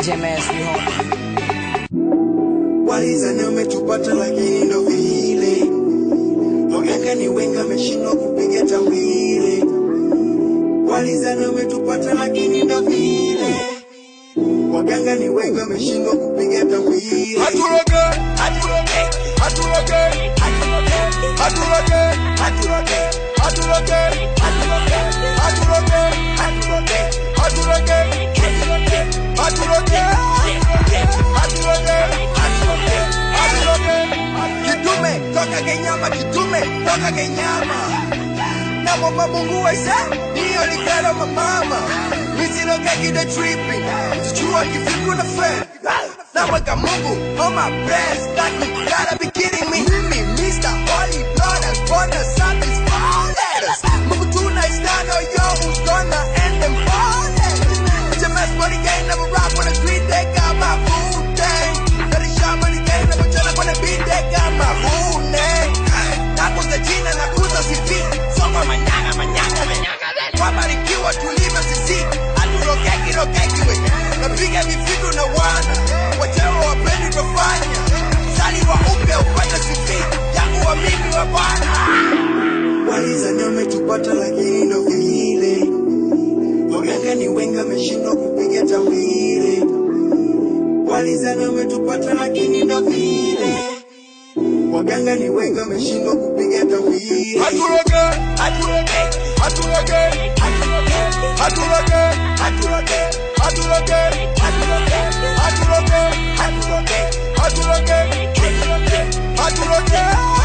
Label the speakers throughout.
Speaker 1: JMS, we home.
Speaker 2: Walizani umetupata lakini ndo vile waganga ni wengi ameshindwa kupiga tawile. Walizani umetupata lakini ndo vile waganga ni wengi ameshindwa kupiga tawile.
Speaker 3: Haturoge, haturoge, haturoge, haturoge, haturoge, haturoge, haturoge, haturoge, haturoge, haturoge, haturoge, haturoge, haturoge, haturoge, haturoge.
Speaker 2: Kitume toka Kenyama, kitume toka Kenyama. Na mama Mungu waisa niyo likalo mamama. Misiloga kide tripping, sijua kifiku na fe. Naweka Mungu on my breast, like you gotta be kidding me. Me, Mr. Holy Blood, I'm gonna something's four letters. Mungu tonight stand on yo, who's gonna end them four letters. HMS money gang, never rock on the street, they got my food thing. Very sharp money gang, never tell up on the beat, they got my food name. Nakuza jina, nakuza sifi, soma manyanga, manyanga, manyanga. Wabarikiwa tulivyo sisi, haturokeki, rokeki we. Napiga vifitu na wana, watewa wapendi tofanya. Zaliwa upya upate sifi, yangu wa mimi wa Bwana. Walizani wametupata lakini ndo vile waganga ni wengi ameshindwa kupiga tawile. Walizani wametupata lakini ndo vile waganga ni wengi ameshindwa kupiga tawile.
Speaker 3: Haturoge, haturoge, haturoge, haturoge, haturoge, haturoge, haturoge, haturoge, haturoge, haturoge, haturoge, haturoge, haturoge,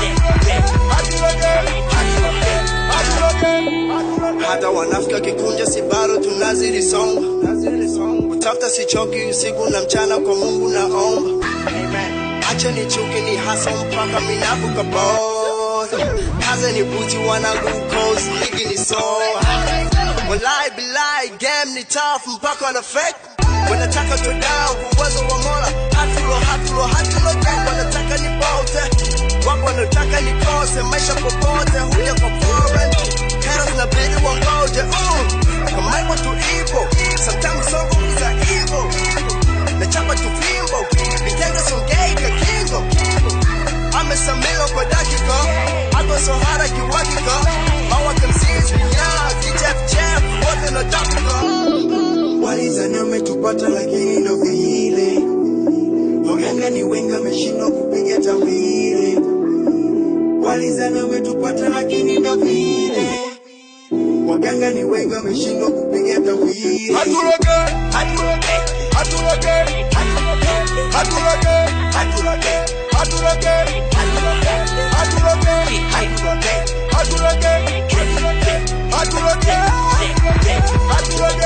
Speaker 3: haturoge, haturoge.
Speaker 2: hata wanafika kikunja si bado tunazidi songa kutafuta sichoki usiku na mchana kwa mungu naomba acha ni chuki ni hasa mpaka minavuka boda kaze ni buti wana glucose ligi ni soa walai bilai game ni tough mpaka na fake wanataka to down uwezo wa mola hatulo hatulo hatulo gang wanataka ni bote wako wanataka nikose maisha popote huja kwa foreign haters na bidi wangoje mm. kama iko tu evil sometimes so is a evil na chapa tu fimbo vitendo songei vya kingo amesamilo kwa dakika ako so hara kiwakika mawaka msisi vinyaa kichefchef wote na dakika walizani wametupata lakini ndo vile waganga ni wengi ameshindwa kupiga tawile walizani wametupata lakini ndo vile waganga ni wengi wameshindwa kupiga tawile
Speaker 3: Haturoge, haturoge, haturoge, haturoge, haturoge, haturoge, haturoge, haturoge, haturoge, haturoge, haturoge, haturoge, haturoge,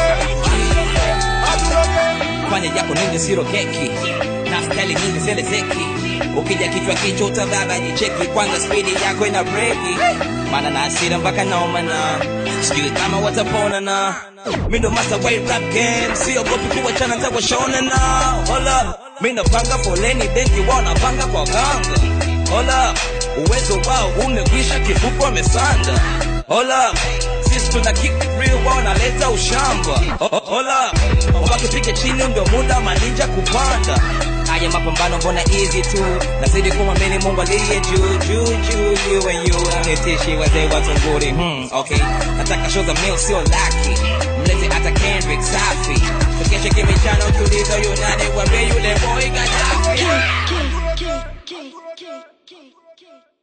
Speaker 3: haturoge.
Speaker 1: Fanya yako nini siro keki na stali nyingi zele zeki ukija kichwa kichwa utababa jicheki kwanza spidi yako ina breki maana na asira mpaka naomana sijui kama watapona na mi ndo master wa hii rap game siogopi kuwachana ntakwashona na hola mi napanga foleni benki wao napanga kwa ganga hola uwezo wao umekwisha kifuko wamesanda hola sisi tuna kick real wao naleta ushamba Ho- ho- hola wakipiga chini ndio muda maninja kupanda haya mapambano mbona easy tu nazidi kumwamini mungu aliye juu juu juu you and you nitishi wazee watu nguri hmm, okay nataka show za mil sio laki mlete hata kendrick safi tukeshe kimichano tulizo yunani wambie yule boy gaddafi
Speaker 4: Kick, kick, kick, kick, kick, kick.